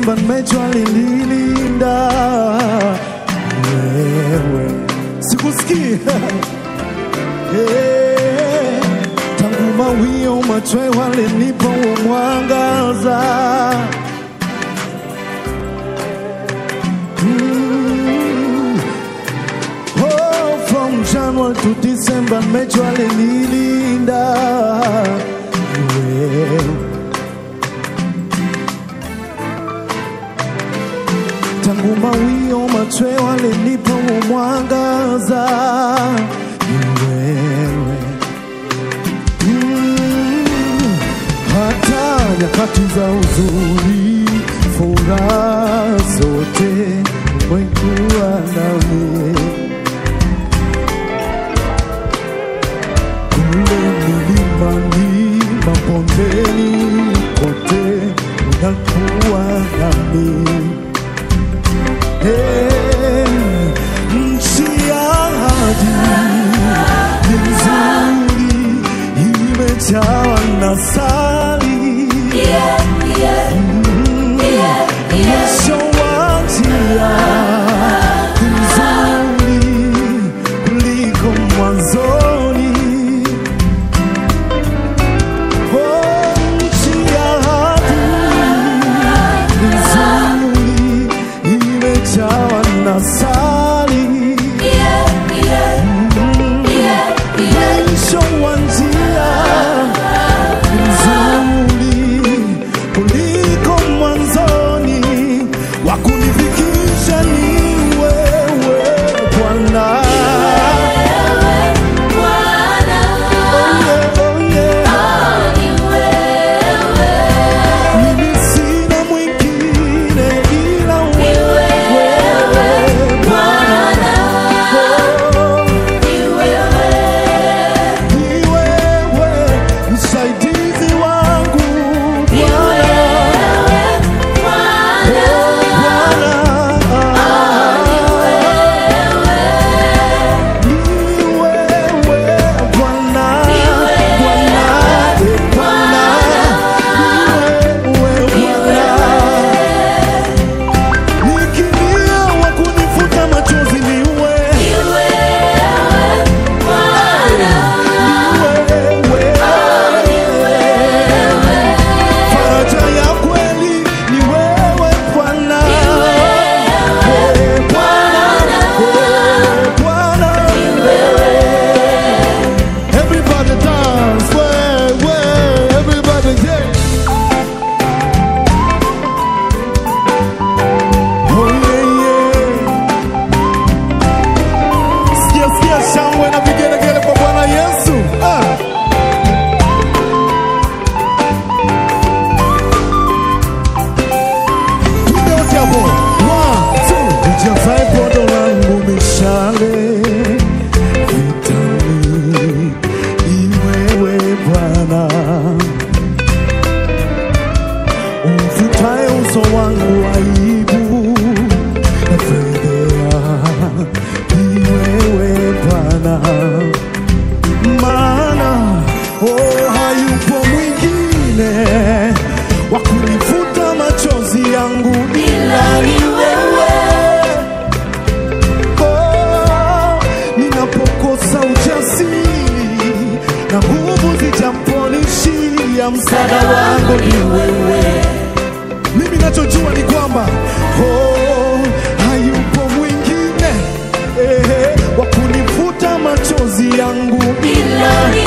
Disemba nimejua linilinda wewe, sikusikii Eh, tangu mawio machwe walinipa huo mwangaza Mm. Oh, from January to December nimejua linilinda wewe tangu mawio machwe walinipa huo mwangaza ni wewe Mm, hata nyakati za huzuni furaha zote umekuwa nami kule milimani mabondeni kote unakuwa nami Hey, nchi ya ahadi ni nzuri, imejawa na sali. Mwisho wa njia ni nzuri kuliko mwanzoni. Oh, nchi ya ahadi ni nzuri, imejawa na sali. Mwisho wa njia nzuri kuliko mwanzoni, wa kunifikisha ni wewe Bwana. Oh yeah, oh yeah. Mimi sina mwingine ila wewe Bwana. Oh, ni wewe msaidizi wangu Bwana. Faraja ya kweli ni wewe Bwana. Wewe Bwana. Wewe Bwana. Everybody dance, way, way, everybody yeah. Oh yeah, yeah. Sikia, sikia shangwe na vigelegele kwa Bwana Yesu. Ah. Piga wote hapo. One, two. Nijazae podo langu mishale vitani, ni wewe Bwana umfutaye uso wangu aibu na fedhea, ni wewe Bwana maana oh, hayupo mwingine wa kunifuta machozi yangu ila ni wewe. Oh, ninapokosa ujasiri na nguvu zijaponishia, msaada wangu ni wewe. Mimi nachojua ni kwamba oh, hayupo mwingine eh, wa kunifuta machozi yangu ila ni